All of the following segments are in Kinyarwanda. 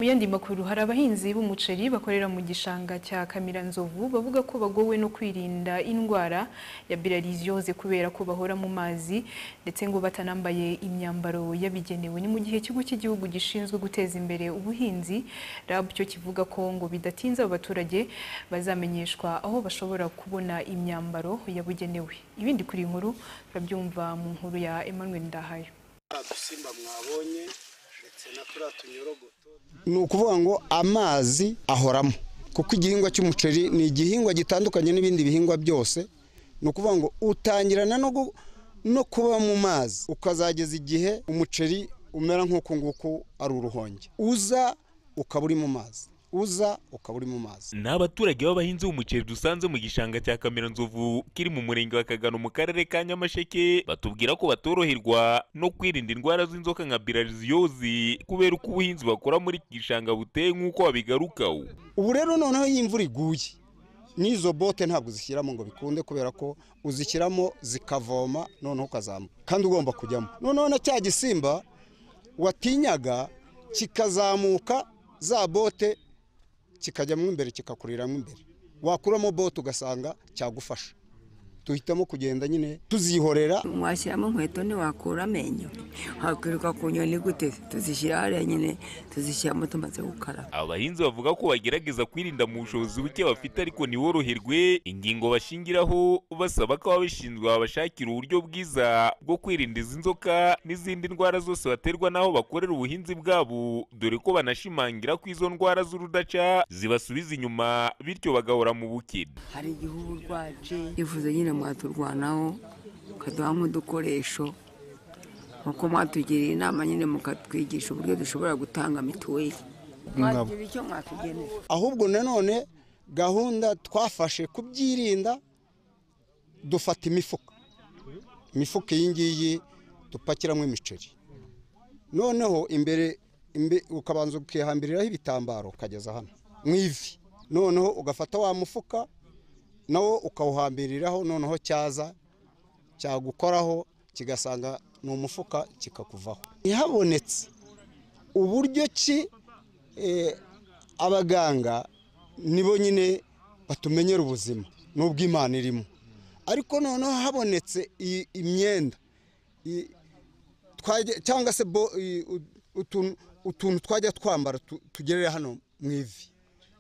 Mu yandi makuru hari abahinzi b'umuceri bakorera mu gishanga cya Kamiranzovu bavuga ko bagowe no kwirinda indwara ya bilharzioze kubera ko bahora mu mazi ndetse ngo batanambaye imyambaro yabigenewe. Ni mu gihe ikigo cy'igihugu gishinzwe guteza imbere ubuhinzi RAB cyo kivuga ko ngo bidatinze abo baturage bazamenyeshwa aho bashobora kubona imyambaro yabugenewe. Ibindi kuri iyi nkuru turabyumva mu nkuru ya Emmanuel Ndahayo. dusimba mwabonye ndetse na turiya tunyorogoto ni ukuvuga ngo amazi ahoramo kuko igihingwa cy'umuceri ni igihingwa gitandukanye n'ibindi bihingwa byose ni ukuvuga ngo utangirana no gu- no kuba mu mazi ukazageza igihe umuceri umera nk'uku nguku ari uruhonge uza ukaba uri mu mazi uza ukaba uri mu mazi ni abaturage b'abahinzi b'umuceri dusanze mu gishanga cya Kamiranzovu kiri mu murenge wa Kagano mu karere ka Nyamasheke batubwira ko batoroherwa no kwirinda indwara z'inzoka nka bilharziose kubera uko ubuhinzi bakora muri iki gishanga buteye nk'uko babigarukaho ubu rero noneho iyo imvura iguye n'izo bote ntabwo uzishyiramo ngo bikunde kubera ko uzishyiramo zikavoma noneho ukazambuka kandi ugomba kujyamo noneho na cya gisimba watinyaga kikazamuka za bote kikajyamo imbere kikakuriramo imbere wakuramo bote ugasanga cyagufasha duhitamo kugenda nyine tuzihorera washyiramo inkweto ntiwakura amenyo wakwiruka ku nyoni gute tuzishyira hariya nyine tuzishyiramo tumaze gukaraba abahinzi bavuga ko bagerageza kwirinda mu bushobozi buke bafite ariko ntiboroherwe ingingo bashingiraho basaba ko ababishinzwe babashakira uburyo bwiza bwo kwirinda izi nzoka n'izindi ndwara zose baterwa n'aho bakorera ubuhinzi bwabo dore ko banashimangira ko izo ndwara z'urudaca zibasubiza inyuma bityo bagahora mu bukene hari igihe uba urwaje yifuza nyine mwaturwanaho mukaduhamo udukoresho nkuko mwatugiriye inama nyine mukatwigisha uburyo dushobora gutanga mituweli mwagira icyo mwatugenera ahubwo nanone gahunda twafashe kubyirinda dufata imifuka imifuka iyi ngiyi dupakiramo imiceri noneho imbere imbe- ukabanza ukihambiriraho ibitambaro ukageza hano mu ivi noneho ugafata wa mufuka nawo ukawuhambiriraho noneho cyaza cyagukoraho kigasanga ni umufuka kikakuvaho ntihabonetse uburyo ki eh, abaganga nibo nyine batumenyera ubuzima n'ubwo imana irimo ariko noneho habonetse i- imyenda i- twajya- cyangwa se bo- i- u- utuntu- utuntu twajya twambara tu- tugerera hano mu ivi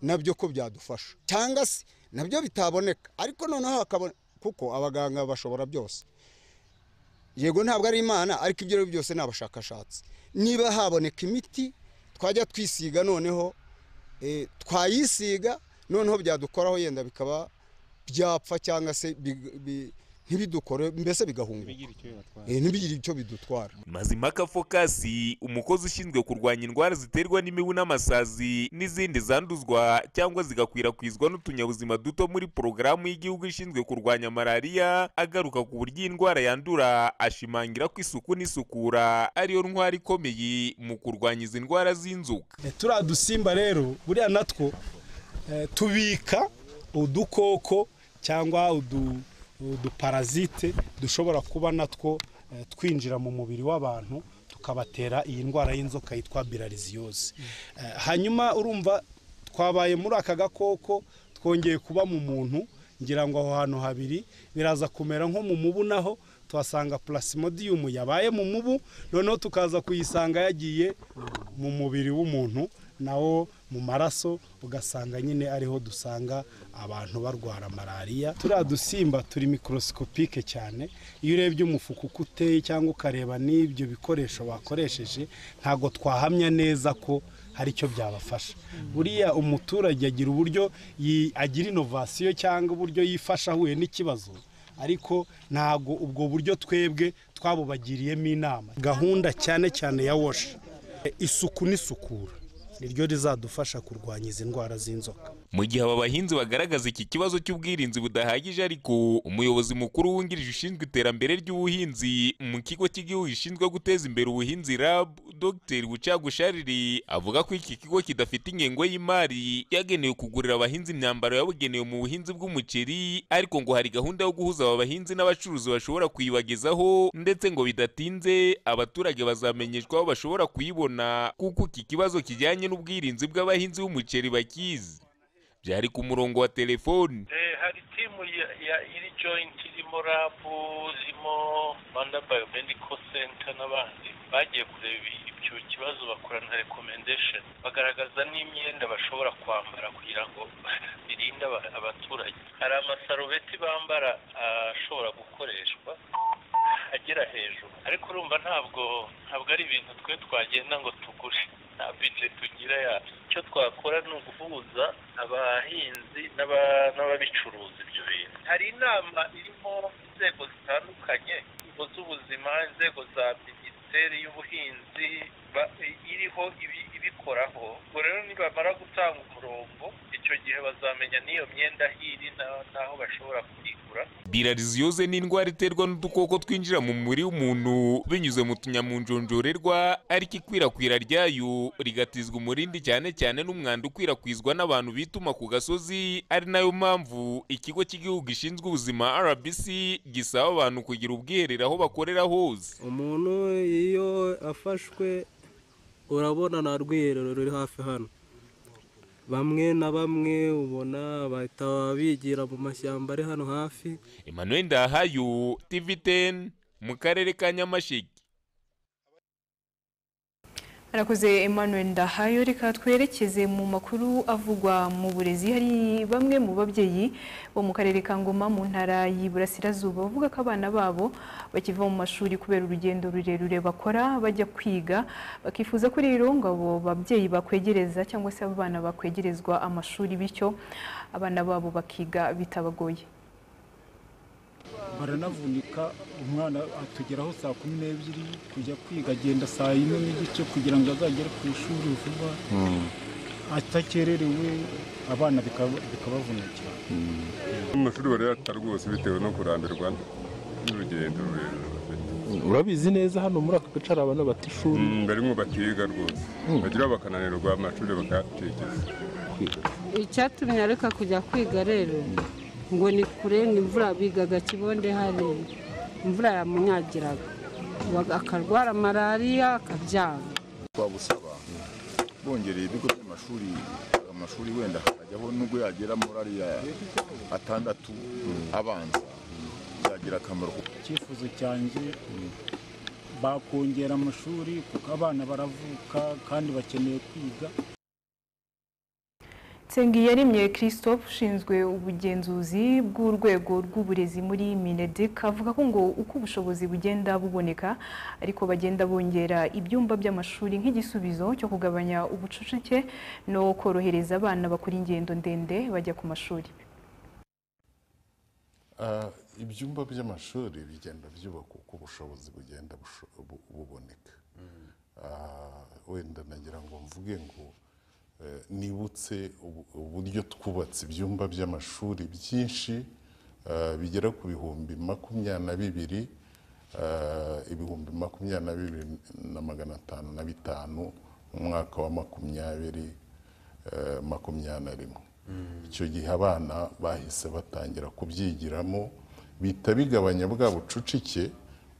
nabyo ko byadufasha cyangwa se nabyo bitaboneka ariko noneho hakabona kuko abaganga bashobora byose yego ntabwo ari imana ariko ibyo ari byo byose ni abashakashatsi niba haboneka imiti twajya twisiga noneho eh, twayisiga noneho byadukoraho yenda bikaba byapfa cyangwa se bi- bi- ntibidukore mbese bigahunguka Eh, ntibigire icyo bidutwara Mazimhaka Fokasi umukozi ushinzwe kurwanya indwara ziterwa n'imibu n'amasazi n'izindi zanduzwa cyangwa zigakwirakwizwa n'utunyabuzima duto muri porogaramu y'igihugu ishinzwe kurwanya malariya agaruka ku buryo iyi ndwara yandura ashimangira ko isuku n'isukura ariyo ntwara ikomeye mu kurwanya izi ndwara z'inzoka Eh, turiya dusimba rero buriya natwo eh, tubika udukoko cyangwa udu- uduparazite dushobora kuba natwo eh, twinjira mu mubiri w'abantu tukabatera iyi ndwara y'inzoka yitwa bilharzioze Eh, hanyuma urumva twabaye muri aka gakoko twongeye kuba mu muntu ngira ngo aho hantu habiri biraza kumera nko mu mubu naho tuhasanga plasmodium yabaye mu mubu noneho tukaza kuyisanga yagiye mu mubiri w'umuntu nawo mu maraso ugasanga nyine ariho dusanga abantu barwara malariya turiya dusimba turi mikorosikopique cyane iyo urebye umufuka uko uteye cyangwa ukareba n'ibyo bikoresho bakoresheje ntabwo twahamya neza ko hari icyo byabafasha buriya umuturage agira uburyo yi- agira inovasiyo cyangwa uburyo yifasha ahuye n'ikibazo ariko ntabwo ubwo buryo twebwe twabubagiriyemo inama gahunda cyane cyane ya washi isuku n'isukura niryo rizadufasha kurwanya izi ndwara z'inzoka mu gihe aba bahinzi bagaragaza iki kibazo cy'ubwirinzi budahagije ariko umuyobozi mukuru wungirije ushinzwe iterambere ry'ubuhinzi mu kigo cy'igihugu gishinzwe guteza imbere ubuhinzi RAB dr bucagushariri avuga ko iki kigo kidafite ingengo y'imari yagenewe kugurira abahinzi imyambaro yabugenewe mu buhinzi bw'umuceri ariko ngo hari gahunda yo guhuza aba bahinzi n'abacuruzi bashobora kuyibagezaho ndetse ngo bidatinze abaturage bazamenyeshwa aho bashobora kuyibona kuko iki kibazo kijyanye n'ubwirinzi bw'abahinzi b'umuceri bakizi byari ku murongo wa telefoni Eh, hari timu ya, ya iri joint irimo rabu irimo rwanda biomedical center n'abandi bagiye kureba ibi- ibyo kibazo bakorana recommendation bagaragaza n'imyenda bashobora kwambara kugira ngo birinde aba- abaturage hari amasarubeti bambara ah, ashobora gukoreshwa agera hejuru ariko urumva ntabwo ntabwo ari ibintu twe twagenda ngo tugure nta bije tugira yacu icyo twakora ni uguhuza abahinzi n'aba- n'ababicuruza ibyo bintu hari inama irimo inzego zitandukanye inzego z'ubuzima inzego za minisiteri y'ubuhinzi ba- iriho ibi- ibikoraho ubwo rero nibamara gutanga umurongo icyo gihe bazamenya n'iyo myenda hiri na- n'aho bashobora kuyigura Bilariziyoze ni indwara iterwa n'udukoko twinjira mu mubiri w'umuntu binyuze mu tunyamunjonjorerwa ariko ikwirakwira ryayo rigatizwa umurindi cyane cyane n'umwanda ukwirakwizwa n'abantu bituma ku gasozi ari nayo mpamvu ikigo cy'igihugu gishinzwe ubuzima RBC gisaba abantu kugira ubwiherero aho bakorera hose umuntu iyo afashwe urabona nta rwiherero ruri hafi hano bamwe na bamwe ubona bahita bigira mu mashyamba ari hano hafi Emmanuel Ndahayo TV10 mu karere ka Nyamasheke arakoze Emmanuel Ndahayo reka twerekeze mu makuru avugwa mu burezi hari bamwe mu babyeyi bo mu karere ka Ngoma mu ntara y'Iburasirazuba bavuga ko abana babo bakiva mu mashuri kubera urugendo rurerure bakora bajya kwiga bakifuza ko rero ngo abo babyeyi bakwegereza cyangwa se abo bana bakwegerezwa amashuri bityo abana babo bakiga bitabagoye baranavunika umwana atugeraho saa kumi n'ebyiri kujya kwiga agenda saa yine n'igice kugira ngo azagere ku ishuri vuba atakererewe abana bikaba- bikabavunikira amashuri barayata rwose bitewe no kurambirwa n'urugendo rurerure bafite urabizi neza hano muri aka gace hari abantu bata ishuri Mm, barimo batiga rwose bagira bakananirwa amashuri bakatigeza icyatumye areka kujya kwiga rero ngo ni kure ni imvura bigaga kibonde hariya imvura yamunyagiraga Wa- akarwara malariya akabyara twagusaba bongereye ibigo by'amashuri amashuri wenda hakajyaho nubwo yagera muri ariya atandatu abanza byagira akamaro icyifuzo cyanjye bakongera amashuri kuko abana baravuka kandi bakeneye kwiga Nsengiyaremye Christophe ushinzwe ubugenzuzi bw'urwego rw'uburezi muri Mineduc avuga ko ngo uko ubushobozi bugenda buboneka ariko bagenda bongera ibyumba by'amashuri nk'igisubizo cyo kugabanya ubucucike no korohereza abana bakora ingendo ndende bajya ku mashuri. Ah, ibyumba by'amashuri bigenda byubakwa uko ubushobozi bugenda busho- bu- buboneka Ah, wenda nagira ngo mvuge ngo eh, nibutse ubu- uburyo twubatse ibyumba by'amashuri byinshi ah, bigera ku bihumbi makumyabiri na bibiri ah, ibihumbi makumyabiri na bibiri na magana atanu na bitanu mu mwaka wa makumyabiri eh, makumyabiri na rimwe icyo gihe abana bahise batangira kubyigiramo bihita bigabanya bwa bucucike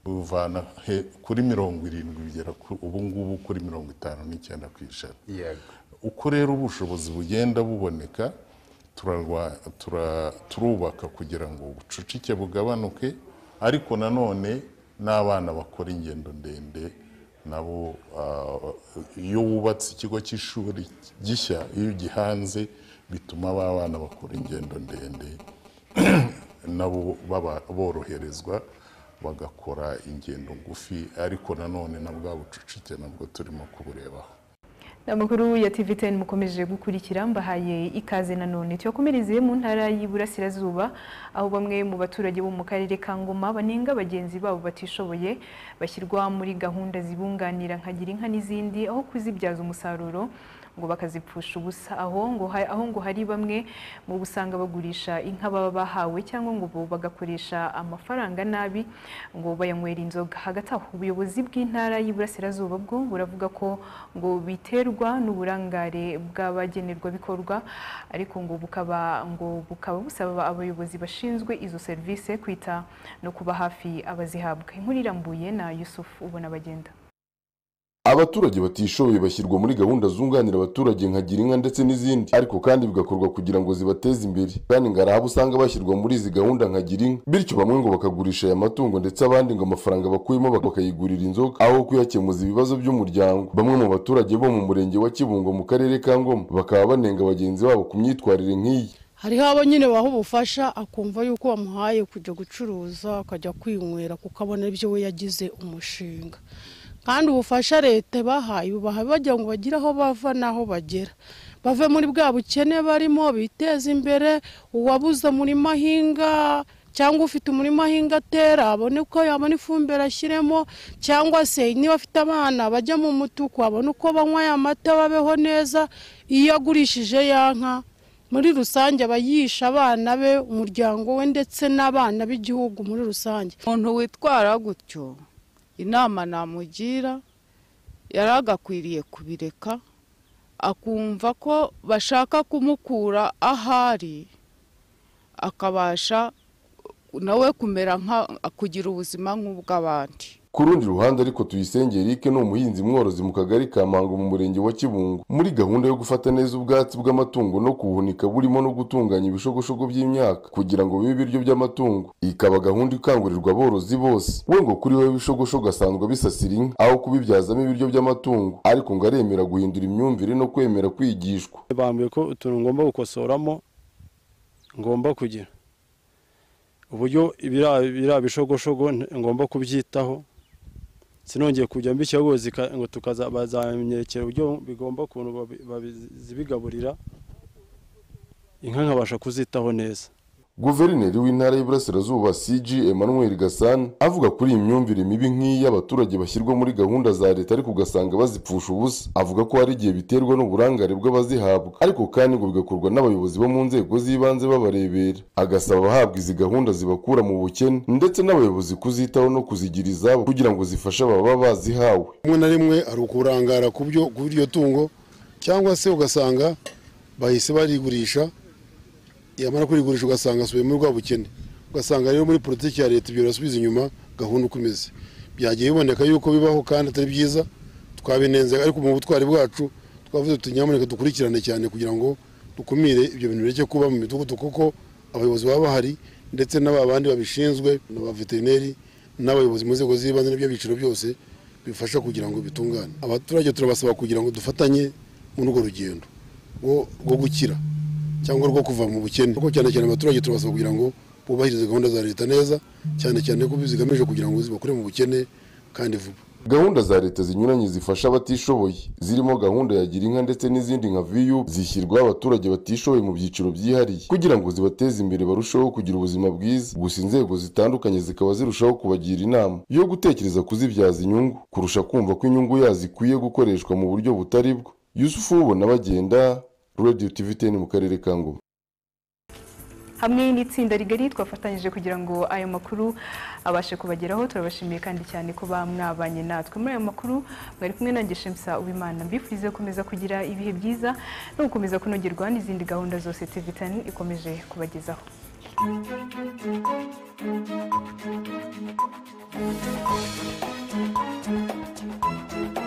buvana he- kuri mirongo irindwi bigera ku- ubu ngubu kuri mirongo itanu n'icyenda ku ijana uko rero ubushobozi bugenda buboneka turarwa- tura- turubaka kugira ngo ubucucike bugabanuke ariko nanone n'abana bakora ingendo ndende nabo ah, iyo wubatse ikigo cy'ishuri gishya iyo ugihanze bituma ba bana bakora ingendo ndende nabo baba- boroherezwa bagakora ingendo ngufi ariko nanone na bwa bucucike nabwo turimo kuburebaho Ni amakuru ya TV10 mukomeje gukurikira mbahaye ikaze nanone tuyakomereze mu ntara y'Iburasirazuba aho bamwe mu baturage bo mu karere ka Ngoma banenga bagenzi babo batishoboye bashyirwa muri gahunda zibunganira nka Gira inka n'izindi aho kuzibyaza umusaruro ngo bakazipfusha ubusa aho ngo ha- aho ngo hari bamwe mu busanga bagurisha inka baba bahawe cyangwa ngo bo bagakoresha amafaranga nabi ngo bayanywera inzoga hagati aho ubuyobozi bw'intara y'iburasirazuba bwo buravuga ko ngo biterwa n'uburangare bw'abagenerwabikorwa ariko ngo bukaba ngo bukaba busaba abayobozi bashinzwe izo serivisi kwita no kuba hafi abazihabwa inkuru irambuye na Yusuf ubona bagenda abaturage batishoboye bashyirwa muri gahunda zunganira abaturage nka girinka ndetse n'izindi ariko kandi bigakorwa kugira ngo zibateze imbere kandi ngo hari abo usanga bashyirwa muri izi gahunda nka girinka bityo bamwe ngo bakagurisha aya matungo ndetse abandi ngo amafaranga bakuyemo bak- bakayigurira inzoga aho kuyakemuza ibibazo by'umuryango bamwe mu baturage bo mu murenge wa kibungo mu karere ka ngoma bakaba banenga bagenzi babo ku myitwarire nk'iyi hariho abo nyine waha ubufasha akumva yuko wamuhaye kujya gucuruza akajya kwinywera kuko abona ibyo we yagize umushinga kandi ubufasha leta ibahaye bubaha bagira ngo bagire aho bava n'aho bagera bave muri bwa bukene barimo biteze imbere uwabuze umurima ahinga cyangwa ufite umurima ahinga atera abone uko yabona ifumbire ashyiremo cyangwa se niba afite abana bajya mu mutuku abone uko banywa ya mata babeho neza iyo agurishije ya nka muri rusange aba yisha abana be umuryango we ndetse n'abana b'igihugu muri rusange umuntu witwara gutyo inama namugira yari agakwiriye kubireka akumva ko bashaka kumukura ahari akabasha nawe kumera nka kugira ubuzima nk'ubw'abandi ku rundi ruhande ariko tuyisenge eric ni umuhinzi mworozi mu kagari ka mango mu murenge wa kibungo muri gahunda yo gufata neza ubwatsi bw'amatungo no kubuhunika burimo no gutunganya ibishogoshogo by'imyaka kugira ngo bibe ibiryo by'amatungo ikaba gahunda ikangurirwa aborozi bose we ngo kuri we ibishogoshogo asanzwe bisasira inka aho kubibyazamo ibiryo by'amatungo ariko ngo aremera guhindura imyumvire no kwemera kwigishwa bambwiye ko utuntu ngomba gukosoramo ngomba kugira uburyo ibira- biriya bishogoshogo nte- ngomba kubyitaho sinongeye kujya mbishyiraho ngo tukaza bazanyekera uburyo bigomba ukuntu babi- babi- zibigaburira inka nkabasha kuzitaho neza guverineri w'intara y'iburasirazuba cg emmanuel gasana avuga kuri iyi myumvire mibi nk'iyi abaturage bashyirwa muri gahunda za leta ariko ugasanga bazipfusha ubusa avuga ko hari igihe biterwa n'uburangare bw'abazihabwa ariko kandi ngo bigakorwa n'abayobozi bo mu nzego z'ibanze babarebera agasaba abahabwa izi gahunda zibakura mu bukene ndetse n'abayobozi kuzitaho no kuzigira izabo kugira ngo zifashe ababa bazihawe rimwe na rimwe hari ukurangara ku byo ku iryo tungo cyangwa se ugasanga bahise barigurisha yamara kurigurisha ugasanga asubiye muri bwa bukene ugasanga rero muri politiki ya leta ibyo birasubiza inyuma gahunda uko imeze byagiye biboneka yuko bibaho kandi atari byiza twabinenze ariko mu butwari bwacu twavuze tuti nyamuneka dukurikirane cyane kugira ngo dukumire ibyo bintu bireke kuba mu midugudu kuko abayobozi baba bahari ndetse n'aba bandi babishinzwe n'aba veterineri n'abayobozi mu nzego z'ibanze n'iby'ibyiciro byose bifasha kugira ngo bitungane abaturage turabasaba kugira ngo dufatanye muri urwo rugendo rwo rwo gukira cyangwa rwo kuva mu bukene kuko cyane cyane abaturage turabasaba kugira ngo bubahirize gahunda za leta neza cyane cyane ko zigamije kugira ngo zibakure mu bukene kandi vuba gahunda za leta zinyuranye zifasha abatishoboye zirimo gahunda ya girinka ndetse n'izindi nka vup zishyirwaho abaturage batishoboye mu byiciro byihariye kugira ngo zibateze imbere barusheho kugira ubuzima bwiza gusa inzego zitandukanye zikaba zirushaho kubagira inama yo gutekereza kuzibyaza inyungu kurusha kumva ko inyungu yazo ikwiye gukoreshwa mu buryo butari bwo yusufu wubona bagenda radio tv ten mu karere ka ngoma hamwe n'itsinda rigari twafatanyije kugira ngo ayo makuru abashe kubageraho turabashimiye kandi cyane kuba mwabanye natwe muri ayo makuru mwari kumwe na Shemsa ubimana mbifurize gukomeza kugira ibihe byiza no gukomeza kunogerwa n'izindi gahunda zose tv tani ikomeje kubagezaho Thank you.